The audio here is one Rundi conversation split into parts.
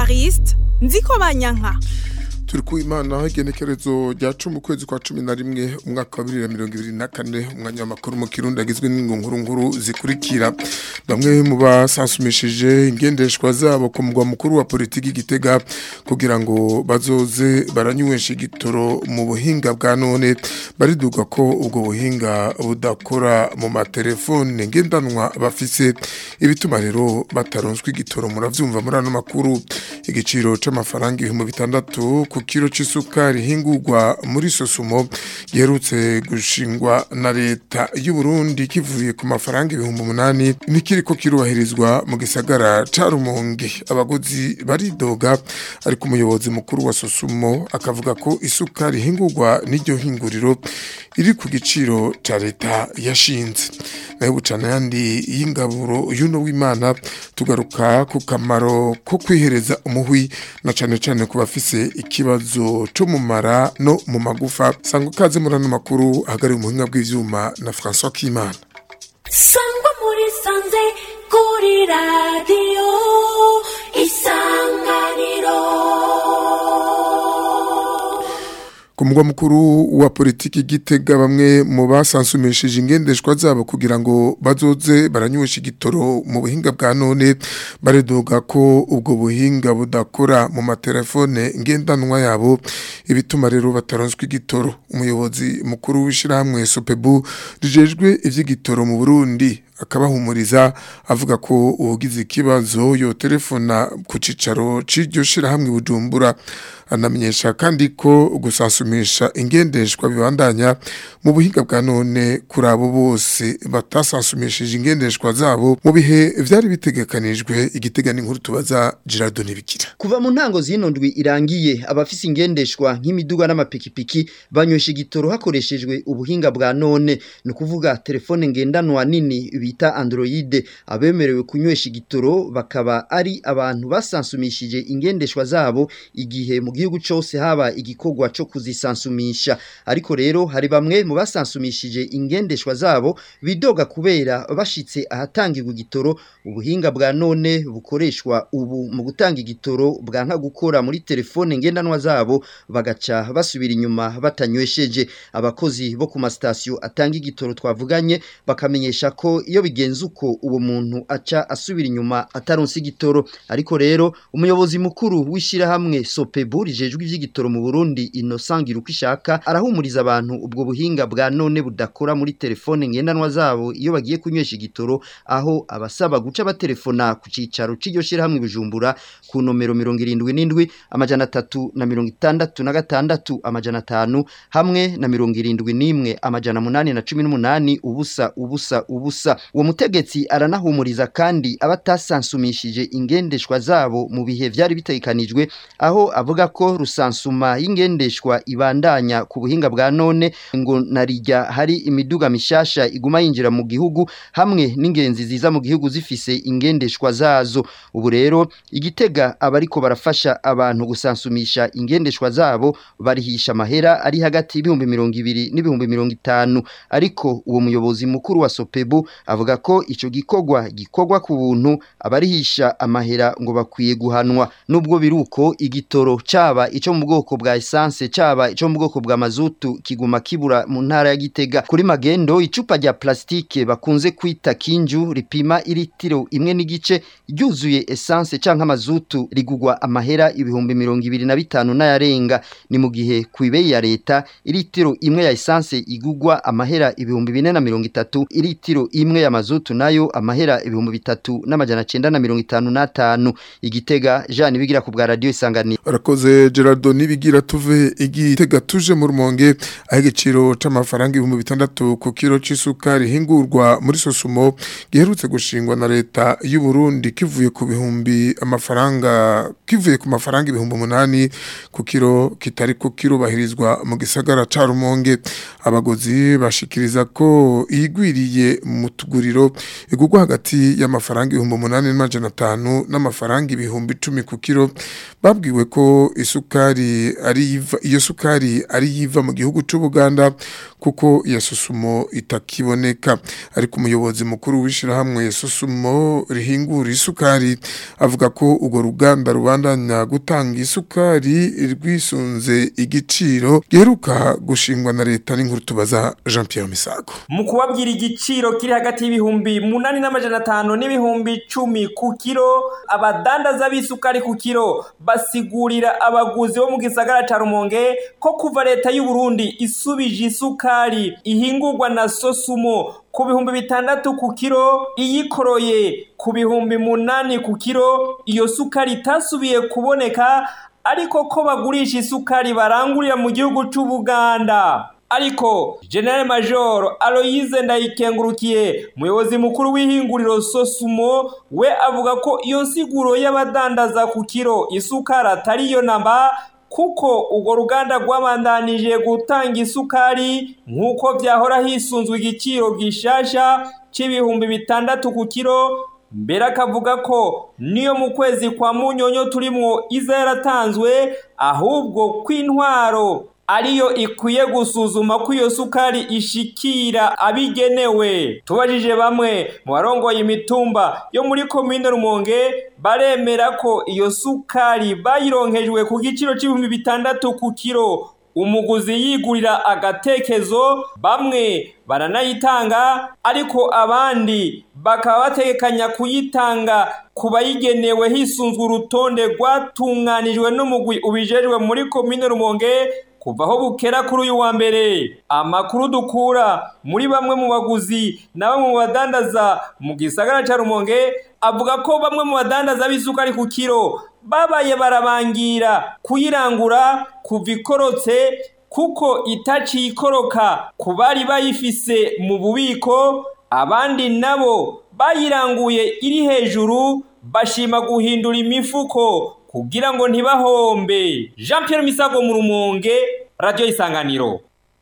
evariste nziko banyanka turi ku imana igenekerezo rya cumi ukwezi kwa cumi na rimwe umwaka wa bibiri na mirongo ibiri na kane umwanya w'amakuru mu kirundi agizwe n'ingunguru nkuru zikurikira bamwe mu basansumishije ingendeshwa zabo ku mugwa mukuru wa politiki gitega kugira ngo bazoze baranywesha igitoro mu buhinga bwa none bariduga ko ubwo buhinga budakora mu matelefone ngendanwa bafise ibituma rero bataronswa igitoro muravyumva muri ano makuru igiciro c'amafaranga ibihumbi bitandatu ku kiro c'isukari hingurwa muri sosumo giherutse gushingwa na leta y'u Burundi kivuye ku mafaranga ibihumbi umunani nikiriko kirubahirizwa mu gisagara ca Rumonge abaguzi baridoga ariko umuyobozi mukuru wa sosumo akavuga ko isukari hingurwa n'iryo hinguriro iri ku giciro ca leta yashinze nayo bucana yandi y'ingaburo y'uno w'imana tugaruka ku kamaro ko kwihereza umuhwi na cane cane ku bafise ikibazo co mu mara no mu magufa sanga kaze muri ano makuru hagari umuhinga bw'ivyuma na François Kimana sangwa muri sanze kuri radiyo isanganiro ku mugwa mukuru wa politiki gitega bamwe mu basansumishije ingendeshwa zabo kugira ngo bazoze baranywesha igitoro mu buhinga bwa none baridoga ko ubwo buhinga budakora mu matelefone ngendanwa yabo ibituma rero bataronswa igitoro umuyobozi mukuru w'ishirahamwe Sopebu rijejwe ivy'igitoro mu Burundi akabahumuriza avuga ko ubugize ikibazo yo telefona ku cicaro c'iryo shirahamwe Bujumbura anamenyesha kandi ko gusasumisha ingendeshwa bibandanya mu buhinga bwa none kuri abo bose batasasumishije ingendeshwa zabo mu bihe vyari bitegekanijwe igiteganya inkuru tubaza Gerardo Nibikira kuva mu ntango zino ndwi irangiye abafise ingendeshwa nk'imiduga n'amapikipiki banywesha igitoro hakoreshejwe ubuhinga bwa none ni ukuvuga telefone ngendanwa nini bita Android abemerewe kunywesha igitoro bakaba ari abantu basansumishije ingendeshwa zabo igihe mu gihugu cyose haba igikorwa cyo kuzisansumisha ariko rero hari bamwe mu basansumishije ingendeshwa zabo bidoga kubera bashitse ahatangirwa igitoro ubuhinga bwa none bukoreshwa ubu mu gutanga igitoro bwanka gukora muri telefone ngendanwa zabo bagaca basubira inyuma batanywesheje abakozi bo ku masitasiyo atanga igitoro twavuganye bakamenyesha ko iyo bigenze uko uwo muntu aca asubira inyuma ataronse igitoro ariko rero umuyobozi mukuru w'ishyirahamwe sopebu rijejwe ivy'igitoro mu Burundi Innocent Girukishaka arahumuriza abantu ubwo buhinga bwa none budakora muri telefone ngendanwa zabo iyo bagiye kunywesha igitoro aho abasaba guca batelefona ku cicaro c'iryo shirahamwe Bujumbura ku nomero 77 amajana 3 na 66 amajana 5 hamwe na 71 amajana 8 na 18 ubusa ubusa ubusa uwo mutegetsi aranahumuriza kandi abatasansumishije ingendeshwa zabo mu bihe vyari bitegekanijwe aho avuga ko rusansuma y'ingendeshwa ibandanya ku buhinga bwa none ngo narijya hari imiduga mishasha iguma yinjira mu gihugu hamwe n'ingenzi ziza mu gihugu zifise ingendeshwa zazo ubu rero igitega abariko barafasha abantu gusansumisha ingendeshwa zabo barihisha amahera ari hagati y'ibihumbi mirongo ibiri n'ibihumbi mirongo itanu ariko uwo muyobozi mukuru wa sopebu avuga ko ico gikorwa gikorwa ku buntu abarihisha amahera ngo bakwiye guhanwa nubwo biruko igitoro caba ico mu bwoko bwa essence caba ico mu bwoko bwa mazutu kiguma kibura mu ntara ya Gitega kuri magendo icupa rya plastike bakunze kwita kinju ripima iritiro imwe n'igice ryuzuye essence canke amazutu rigugwa amahera ibihumbi mirongo ibiri na bitanu n'ayarenga ni mu gihe kwibeye ya leta iritiro imwe ya essence igugwa amahera ibihumbi bine na mirongo itatu iritiro imwe ya mazutu nayo amahera ibihumbi bitatu n'amajana cenda na mirongo itanu n'atanu igitega Jean bigira ku bwa radio isanganiro arakoze Gerardo nibigira tuve igitega tuje mu rumonge aho igiciro c'amafaranga ibihumbi bitandatu ku kiro c'isukari hingurwa muri sosumo giherutse gushingwa na leta y'u Burundi kivuye ku bihumbi amafaranga kivuye ku mafaranga ibihumbi umunani ku kiro kitari ku kiro bahirizwa mu gisagara ca rumonge abagozi bashikiriza ko igwiriye mu ihinguriro igugwa hagati y'amafaranga ibihumbi umunani n'amajana atanu n'amafaranga ibihumbi icumi ku kiro babwiwe ko isukari ari iva iyo sukari ari yiva mu gihugu cy'u Buganda kuko iya susumo itakiboneka ariko umuyobozi mukuru w'ishirahamwe susumo rihingura isukari avuga ko urwo ruganda rubandanya gutanga isukari rwisunze igiciro giheruka gushingwa na leta n'inkuru tubaza Jean Pierre Misago mu kubabwira igiciro kiri hagati y'ibihumbi munani n'amajana atanu n'ibihumbi icumi ku kiro abadandaza b'isukari ku kiro basigurira abaguzi bo mu gisagara ca Rumonge ko kuva leta y'u Burundi isubije isukari ihingurwa na Sosumo ku bihumbi bitandatu ku kiro iyikoroye ku bihumbi munani ku kiro iyo sukari itasubiye kuboneka ariko ko bagurisha isukari barangurira mu gihugu cy'u Buganda ariko General Major Aloyize Ndayikengurukiye umuyobozi mukuru w'ihinguriro Sosumo we avuga ko iyo nsiguro y'abadandaza ku kiro isukari atari yo namba kuko urwo ruganda rwabandanije gutanga isukari nk'uko byahora hisunzwe igiciro gishasha cy'ibihumbi bitandatu ku kiro mbere akavuga ko niyo mu kwezi kwa munyonyo turimwo iza yaratanzwe ahubwo kw'intwaro ariyo ikwiye gusuzuma ko iyo sukari ishikira abigenewe tubajije bamwe mu barongoye imitumba yo muri komine rumonge baremera ko iyo sukari bayironkejwe ku giciro c'ibihumbi bitandatu ku kiro umuguzi yigurira agatekezo bamwe baranayitanga ariko abandi bakaba bategekanya kuyitanga ku bayigenewe hisunzwe urutonde rwatunganijwe n'umugwi ubijejwe muri komine rumonge kuva aho bukera kuri uyu wa mbere amakuru dukura muri bamwe mu baguzi na bamwe mu badandaza mu gisagara ca rumonge avuga ko bamwe mu badandaza b'isukari ku kiro babaye barabangira kuyirangura kuva ikorotse kuko itaciye ikoroka ku bari bayifise mu bubiko abandi nabo bayiranguye iri hejuru bashima guhindura imifuko kugira ngo ntibahombe jean Pierre misago mu rumonge radiyo isanganiro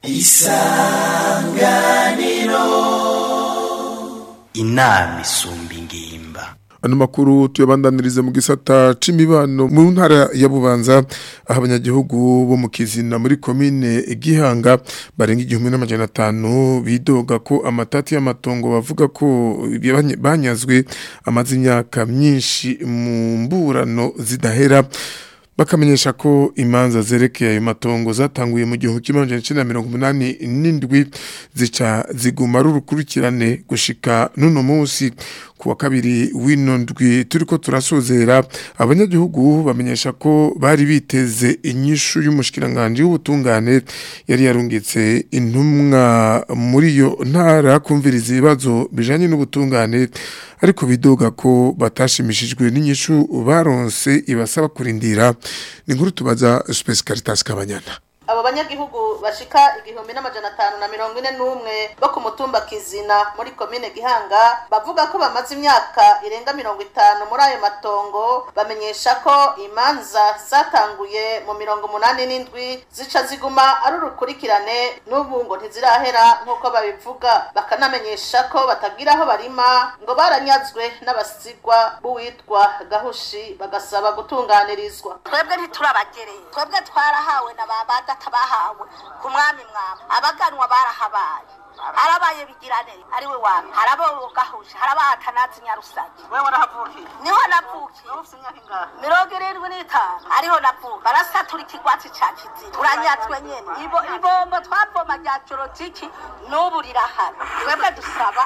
inama isumba ingimba ano makuru tuyabandaniriza mu gisata c'imibano mu ntara ya Bubanza aho abanyagihugu bo mu Kizina muri komine Gihanga barenga igihumbi n'amajana atanu bidoga ko amatati y'amatongo bavuga ko banye- banyazwe amaze imyaka myinshi mu mburano zidahera bakamenyesha ko imanza zerekeye ayo matongo zatanguye mu gihumbi kimwe amajana icenda na mirongo umunani n'indwi zica ziguma ari urukurikirane gushika n'uno munsi ku wa kabiri w'ino ndwi turiko turasozera abanyagihugu bamenyesha ko bari biteze inyishu y'umushikiranganji w'ubutungane yari yarungitse intumwa muri iyo ntara kumviriza ibibazo bijanye n'ubutungane ariko bidoga ko batashimishijwe n'inyishu baronse ibasaba kurindira ni inkuru tubaza Space Caritas Kabanyana abo banyagihugu bashika igihumbi n'amajana atanu na mirongo ine n'umwe bo ku mutumba kizina muri komine gihanga bavuga ko bamaze imyaka irenga mirongo itanu muri ayo matongo bamenyesha ko imanza zatanguye mu mirongo umunani n'indwi zica ziguma ari urukurikirane n'ubu ngo ntizirahera nk'uko babivuga bakanamenyesha ko batagira aho barima ngo baranyazwe n'abasigwa b'uwitwa gahushi bagasaba gutunganirizwa twebwe ntiturabagereye twebwe twarahawe na ba badata bahawe ku mwami mwami abaganwa barahabaye harabaye bigirane ariwe wami harabo gahuje haraba atanazi nyarusage wewe warahavukiye niho navukiye ufite imyaka ingahe mirongo irindwi n'itanu ariho navuka barasatura ikigwati ca kiziba turanyatswe nyene Ibo- ibombo twavoma rya jorotiki n'ubu rirahari twebwe dusaba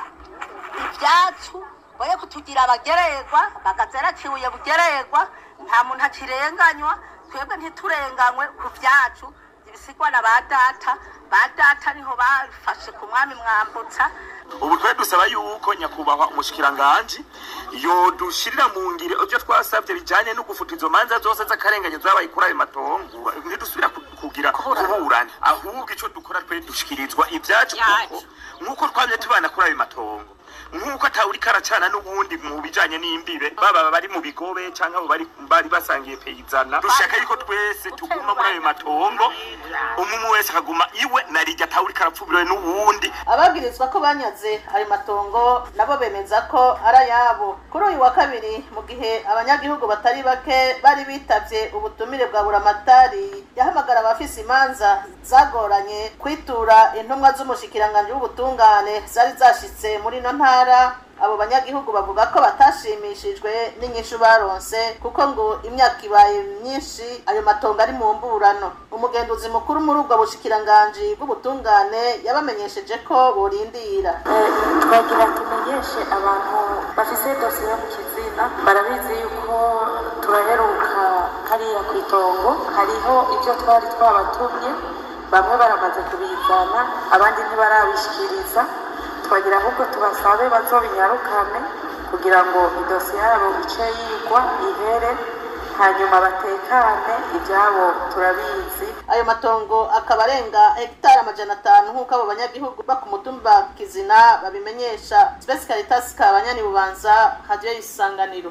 ibyacu boye kutugira abagererwa bagazeracibuye bugererwa nta muntu akirenganywa twebwe ntiturenganywe ku vyacu ibisigwa na ba data ba data niho bafashe ku mwami mwambutsa ubu twe dusaba yuko nyakubahwa umushikiranganji yodushirira mu ngire ivyo twasabye bijanye no gufuta izo manza zose z'akarenganyo zabaye kuri ayo matongo ntidusubira ku- kugira kuburana ahubwo ico dukora twe dushikirizwa ibyacu kuko nk'uko twamye tubana kuri ayo matongo nk'uko atawuri karacana n'ubundi mu bijanye n'imbibe baba bari mu bigobe canke abo bari bari basangiye peyizana dushaka yuko twese tuguma muri ayo matongo umwe wese akaguma iwe narirya atawuri karapfubiriwe n'uwundi ababwirizwa ko banyaze ayo matongo nabo bemeza ko ari ayabo kuri uyu wa kabiri mu gihe abanyagihugu batari bake bari bitavye ubutumire bwa buramatari yahamagara abafise imanza zagoranye kwitura intumwa z'umushikiranganji w'ubutungane zari zashitse muri ino ntara abo banyagihugu bavuga ko batashimishijwe n'inyishu baronse kuko ngo imyaka ibaye myinshi ayo matongo ari mu mburano umugenduzi mukuru muri ubwo bushikiranganji bw'ubutungane yabamenyesheje ko borindira twagira tumenyeshe abantu bafise dosiye yo mu kizina barabizi yuko turaheruka hariya ku itongo hariho ibyo twari twabatumye bamwe baramaze kubizana abandi ntibarabishikiriza twagira ahubwo tubasabe bazobinyarukane kugira ngo idosiye yabo ice yigwa ihere hanyuma batekane ibyabo turabizi ayo matongo akaba arenga hegitari amajana atanu nk'uko abo banyagihugu bo ku mutumba kizina babimenyesha spesi karitasi kabanyani bubanza hadiyo y'isanganiro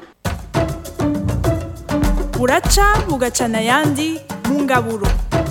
buraca bugacana ayandi mu ngaburo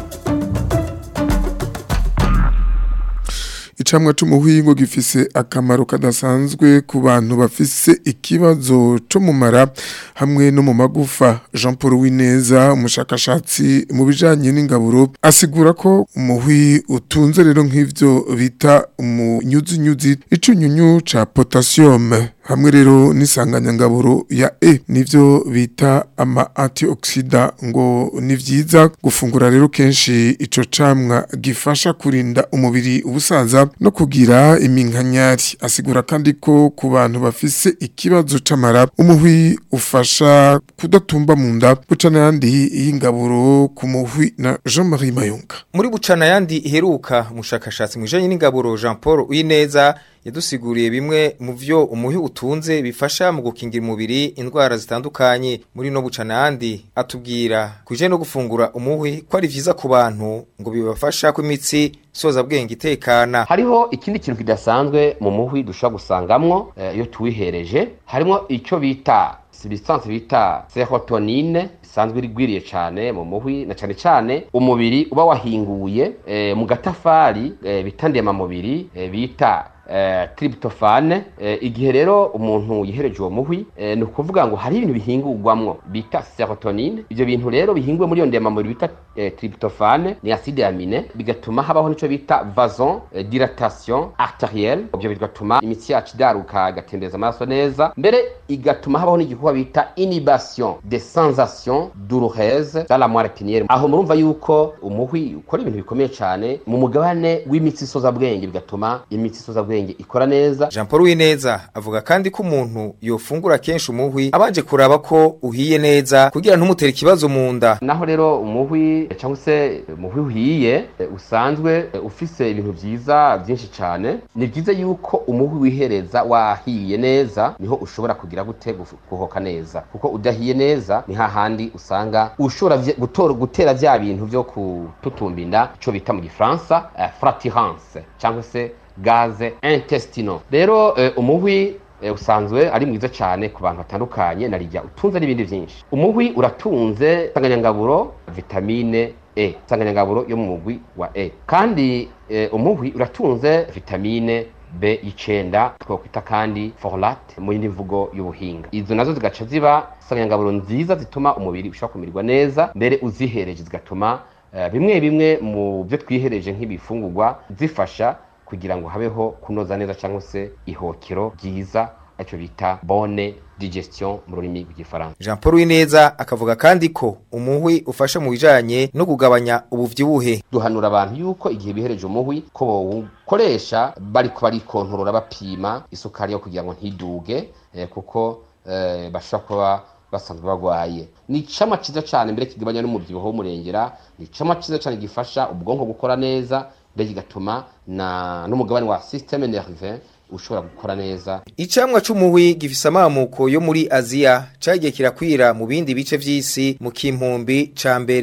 icamwa c'umuhingo gifise akamaro kadasanzwe ku bantu bafise ikibazo co mu mara hamwe no mu magufa Jean Paul Wineza umushakashatsi mu bijanye n'ingaburo asigura ko umuhwi utunze rero nk'ivyo bita umunyuzinyuzi icunyunyu ca potassium hamwe rero n'isanganyangaburo ya E nivyo bita ama antioxida ngo ni vyiza gufungura rero kenshi ico camwa gifasha kurinda umubiri ubusaza no kugira iminkanyari asigura kandi ko ku bantu bafise ikibazo c'amara umuhwi ufasha kudatumba mu nda bucana yandi y'ingaburo ku muhwi na Jean-Marie Mayunga muri bucana yandi iheruka umushakashatsi mu bijanye n'ingaburo Jean Paul Uyineza yadusiguriye bimwe mu vyo umuhi utunze bifasha mu gukingira umubiri indwara zitandukanye muri no bucana yandi atubwira kuje no gufungura umuhi ko ari vyiza ku bantu ngo bibafasha ko imitsi soza bwenge itekana hariho ikindi kintu kidasanzwe mu muhwi dushobora gusangamwo iyo eh, tuwihereje harimo icyo bita substance bita serotonine isanzwe rigwiriye cyane mu muhwi na cyane cyane umubiri uba wahinguye eh, mu gatafari eh, bita ndemamubiri eh, bita eh, tryptophane eh, igihe rero umuntu yihereje uwo muhwi eh, ni ukuvuga ngo hari ibintu bihingurwamwo bita serotonine ivyo bintu rero bihinguwe muri iyo ndemamubiri bita eh, tryptophane ni acide amine bigatuma habaho nico bita vason eh, dilatation arterielle ivyo bigatuma imitsi yacu idaruka igatembeza amaraso neza mbere igatuma habaho n'igikorwa bita inhibition des sensations douloureuses dans la moelle épinière aho murumva yuko umuhwi ukora ibintu bikomeye cyane mu mugabane w'imitsi isoza bwenge bigatuma imitsi isoza bwenge ikora neza Jean Paul Wineza avuga kandi ko umuntu yofungura kenshi umuhwi abanje kuraba ko uhiye neza kugira ntumutere ikibazo mu nda naho rero umuhwi cyangwa se umuhwi uhiye usanzwe ufise ibintu byiza byinshi cyane ni byiza yuko umuhwi wihereza wahiye neza niho ushobora kugira gute guhoka neza kuko udahiye neza ni hahandi usanga ushobora gutora gutera bya bintu byo kututumba inda icyo bita mu gifaransa uh, fratirance cyangwa se gaze intestinal rero uh, umuhwi usanzwe ari mwiza cyane ku bantu batandukanye narijya utunze n'ibindi byinshi umuhwi uratunze insanganyangaburo vitamine E insanganyangaburo yo mu mugwi wa E kandi umuhwi uratunze vitamine B icenda twakwita kandi folate mu yindi mvugo y'ubuhinga izo nazo zigaca ziba insanganyangaburo nziza zituma umubiri ushobora kumererwa neza mbere uzihereje zigatuma bimwe bimwe mu byo twihereje nk'ibifungurwa zifasha kugira ngo habeho kunoza neza cyangwa se ihokero ryiza aricyo bita bone digestion mu rurimi rw'igifaransa Jean Paul Wineza akavuga kandi ko umuhwi ufasha mu bijanye no kugabanya ubuvyibuhe duhanura abantu yuko igihe bihereje umuhwi ko bawukoresha bariko barikontorora bapima isukari yo kugira ngo ntiduge eh, kuko eh, bashobora kuba basanzwe bagwaye ni icama ciza cane mbere kigabanya n'umubyibuho w'umurengera ni icama ciza cane gifasha ubwonko gukora neza mbere kigatuma na n'umugabane wa systeme nerveux ushobora gukora neza icamwa c'umuhwi gifise amamuko yo muri Aziya cagiye kirakwira mu bindi bice vy'isi mu kimpumbi ca mbere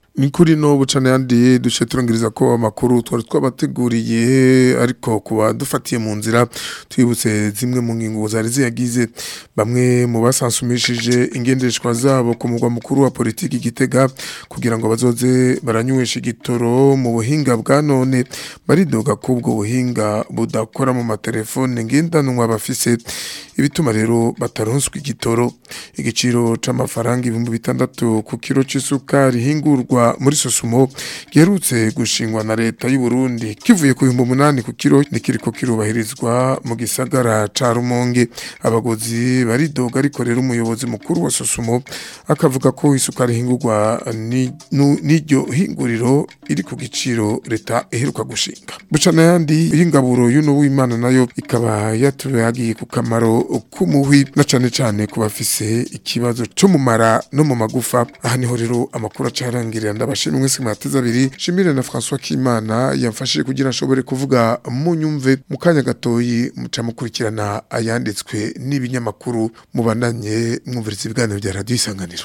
ni kuri no bucana yandi duce turangiriza ko amakuru twari twabateguriye ariko kuba dufatiye mu nzira twibutse zimwe mu ngingo zari ziyagize bamwe mu basansumishije ingendeshwa zabo ku mugwa mukuru wa politiki gitega kugira ngo bazoze baranywesha igitoro mu buhinga bwa none baridoga ko ubwo buhinga budakora mu matelefone ngendanwa bafise ibituma rero bataronswa igitoro igiciro c'amafaranga ibihumbi bitandatu ku kiro c'isukari hingurwa muri sosumo giherutse gushingwa na leta y'u Burundi kivuye ku bihumbi umunani ku kiro nikiriko kirubahirizwa mu gisagara ca Rumonge abagozi baridoga ariko rero umuyobozi mukuru wa sosumo akavuga ko isukari hingurwa n'iryo hinguriro iri ku giciro leta iheruka gushinga bucana yandi y'ingaburo y'uno w'Imana nayo ikaba yatuyagiye ku kamaro k'umuhwi na cane cane ku bafise ikibazo cyo mu mara no mu magufa aha niho rero amakuru acarangirira ndabashimwe mwese mwateze abiri shimire na François Kimana yamfashije kugira nshobore kuvuga mu nyumve mu kanya gatoyi muca mukurikirana ayanditswe n'ibinyamakuru mubandanye mwumviriza ibiganiro bya radio isanganiro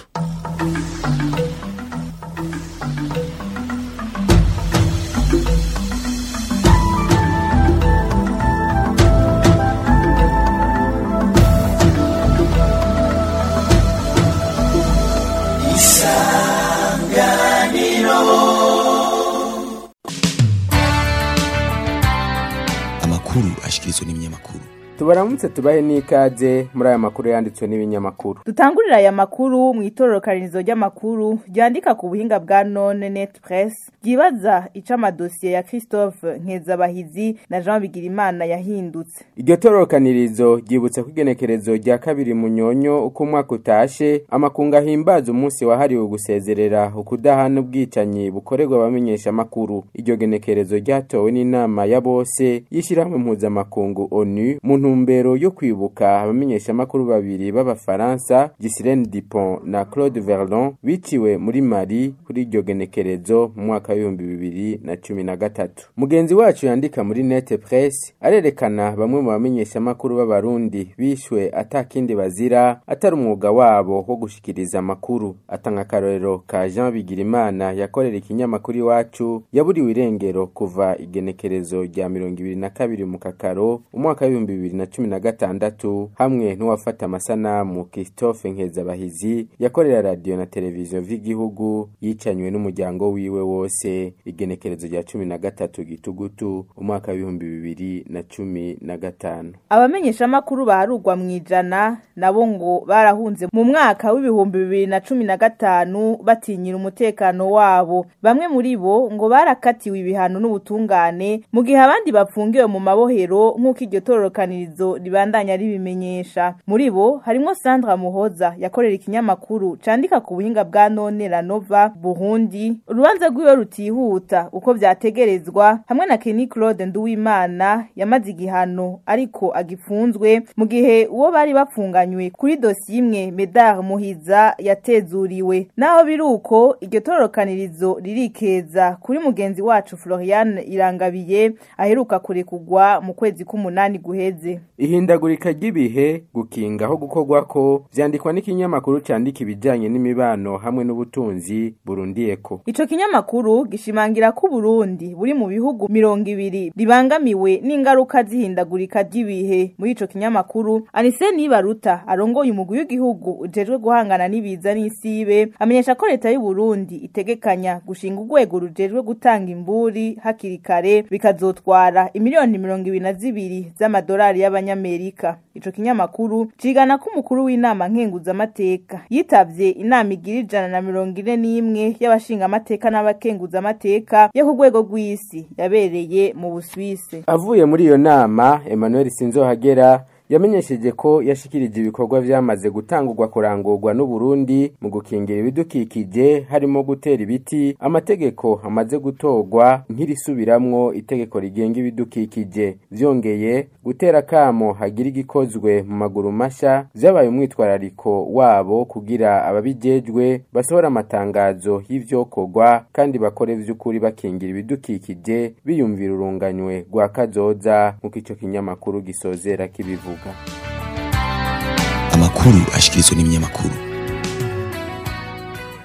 amakuru ashikirizwa n'ibinyamakuru tubaramutse tubahe n'ikaze muri aya makuru yanditswe n'ibinyamakuru dutangurira aya makuru mu itororokanirizo ry'amakuru ryandika ku buhinga bwa none net press ryibaza ico amadosiye ya christophe nkezabahizi na jean bigirimana yahindutse iryo tororokanirizo ryibutse ko igenekerezo rya kabiri munyonyo uko umwaka utashe amakungu ahimbaza umunsi wahariwe gusezerera ukudahana ubwicanyi bukorerwa abamenyesha amakuru iryo genekerezo ryatowe n'inama ya bose y'ishyirahamwe mpuzamakungu onu mu ntumbero yo kwibuka abamenyeshamakuru babiri b'abafaransa Ghislaine Dupont na Claude Verlon biciwe muri Mali kuri iryo genekerezo mu mwaka w'ibihumbi bibiri na cumi na gatatu mugenzi wacu yandika muri Net Press arerekana bamwe mu bamenyeshamakuru b'abarundi bishwe atakindi bazira atari umwuga wabo wo gushikiriza amakuru atanga akarorero ka Jean Bigirimana yakorera ikinyamakuru iwacu yaburiwe irengero kuva igenekerezo rya mirongo ibiri na kabiri mu kakaro umwaka w'ibihumbi bibiri na cumi na gatandatu hamwe n'uwafata amasanamu Christophe Nkezabahizi yakorera radiyo na televiziyo vy'igihugu yicanywe n'umuryango wiwe wose igenekerezo rya cumi na gatatu gitugutu umwaka w'ibihumbi bibiri na cumi na gatanu abamenyeshamakuru baharugwa mu ijana nabo ngo barahunze mu mwaka w'ibihumbi bibiri na cumi na gatanu batinyira umutekano wabo bamwe muri bo ngo barakatiwe ibihano n'ubutungane mu gihe abandi bapfungiwe mu mabohero nk'uko iryo tororokanirizo ribandanya ribimenyesha muri bo harimwo Sandra Muhoza yakorera ikinyamakuru candika ku buhinga bwa none la Nova Burundi urubanza rwiwe rutihuta uko vyategerezwa hamwe na Kenny Claude Nduwimana yamaze igihano ariko agifunzwe mu gihe uwo bari bapfunganywe kuri dosiye imwe Medar Muhiza yatezuriwe naho biruko iryo tororokanirizo ririkeza kuri mugenzi wacu Florian Irangabiye aheruka kurekugwa mu kwezi k'umunani guheze ihindagurika ry'ibihe gukinga aho gukorwa ko vyandikwa n'ikinyamakuru candika ibijanye n'imibano hamwe n'ubutunzi burundiyeko ico kinyamakuru gishimangira ko Burundi buri mu bihugu mirongo ibiri bibangamiwe n'ingaruka z'ihindagurika ry'ibihe muri ico kinyamakuru Anise Nibaruta arongoye umugwi w'igihugu ujejwe guhangana n'ibiza n'isibe amenyesha ko leta y'u Burundi itegekanya gushinga urwego rujejwe gutanga imburi hakiri kare bikazotwara imiliyoni mirongo ibiri na zibiri z'amadolari y'abanyamerika ico kinyamakuru cigana ko umukuru w'inama nkenguzamateka yitavye inama igira ijana na mirongo ine n'imwe y'abashingamateka n'abakenguzamateka yo ku rwego rw'isi yabereye mu Buswise avuye muri iyo nama Emmanuel Sinzohagera yamenyesheje ko yashikirije ibikorwa vyamaze gutangurwa kurangurwa n'Uburundi mu gukingira ibidukikije harimo gutera ibiti amategeko amaze gutorwa nk'irisubiramwo itegeko rigenga ibidukikije vyongeye gutera kamo hagira igikozwe mu maguru masha vyabaye umwitwarariko wabo kugira ababijejwe basohora amatangazo y'ivyokorwa kandi bakore vy'ukuri bakingira ibidukikije biyumvira urunganywe rwa kazoza nk'uko ico kinyamakuru gisozera kibivuga amakuru ashikirizwa n'ibinyamakuru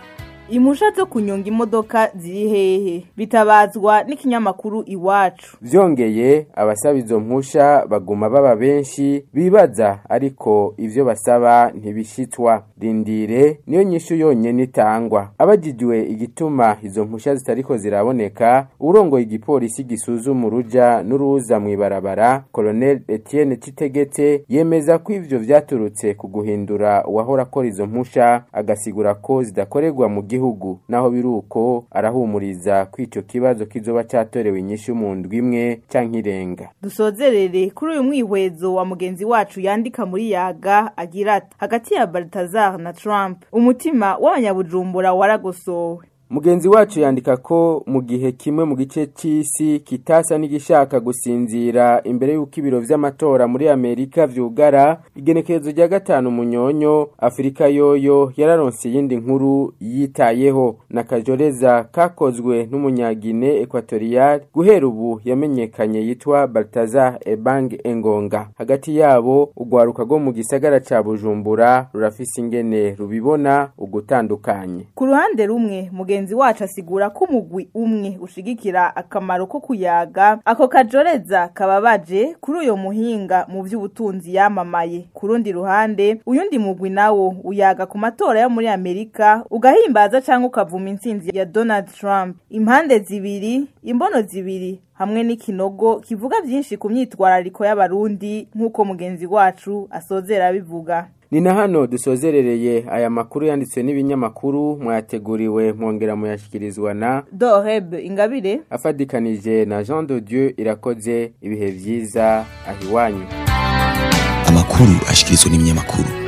impusha zo kunyonga imodoka ziri hehe bitabazwa n'ikinyamakuru iwacu vyongeye abasaba izo mpusha baguma baba benshi bibaza ariko ivyo basaba ntibishitswa rindire niyo nyishu yonyene itangwa abajijwe igituma izo mpusha zitariko ziraboneka urongoye igipolisi gisuzuma uruja n'uruza mw'ibarabara Colonel Etienne Citegetse yemeza ko ivyo vyaturutse ku guhindura uwahora akora izo mpusha agasigura ko zidakorerwa mu gihugu naho biruko arahumuriza ko ico kibazo kizoba catorewe inyishu mu ndwi imwe canke irenga dusozerere kuri uyu mwihwezo wa mugenzi wacu yandika muri yaga agira ati hagati ya Baltazar na Trump umutima w'abanyabujumbura waragosowe Mugenzi wacu yandika ko mu gihe kimwe mu gice c'isi kitasa n'igishaka gusinzira imbere y'uko ibiro vy'amatora muri Amerika vyugara igenekerezo rya gatanu munyonyo Afrika yoyo yararonse yindi nkuru yitayeho na kajoreza kakozwe n'umunyagine Equatorial guhera ubu yamenyekanye yitwa Baltazar Ebang Engonga hagati yabo ugwaruka go mu gisagara ca Bujumbura rurafise ingene rubibona ugutandukanye ku ruhande rumwe mugenzi wacu asigura ko umugwi umwe ushigikira akamaro ko kuyaga ako kajoreza kababaje kuri uyo muhinga mu by'ubutunzi yamamaye ku rundi ruhande uyundi mugwi nawo uyaga ku matora yo muri Amerika ugahimbaza cyangwa ukavuma intsinzi ya Donald Trump impande zibiri imbono zibiri hamwe n'ikinogo kivuga byinshi ku myitwarariko y'abarundi nk'uko mugenzi wacu asozera bivuga ni na hano dusozerereye aya makuru yanditswe n'ibinyamakuru mwateguriwe mwongera muyashyikirizwa na doreb ingabire afadikanije na jean de dieu irakoze ibihe byiza aho iwanyu amakuru ashyikirizwa n'ibinyamakuru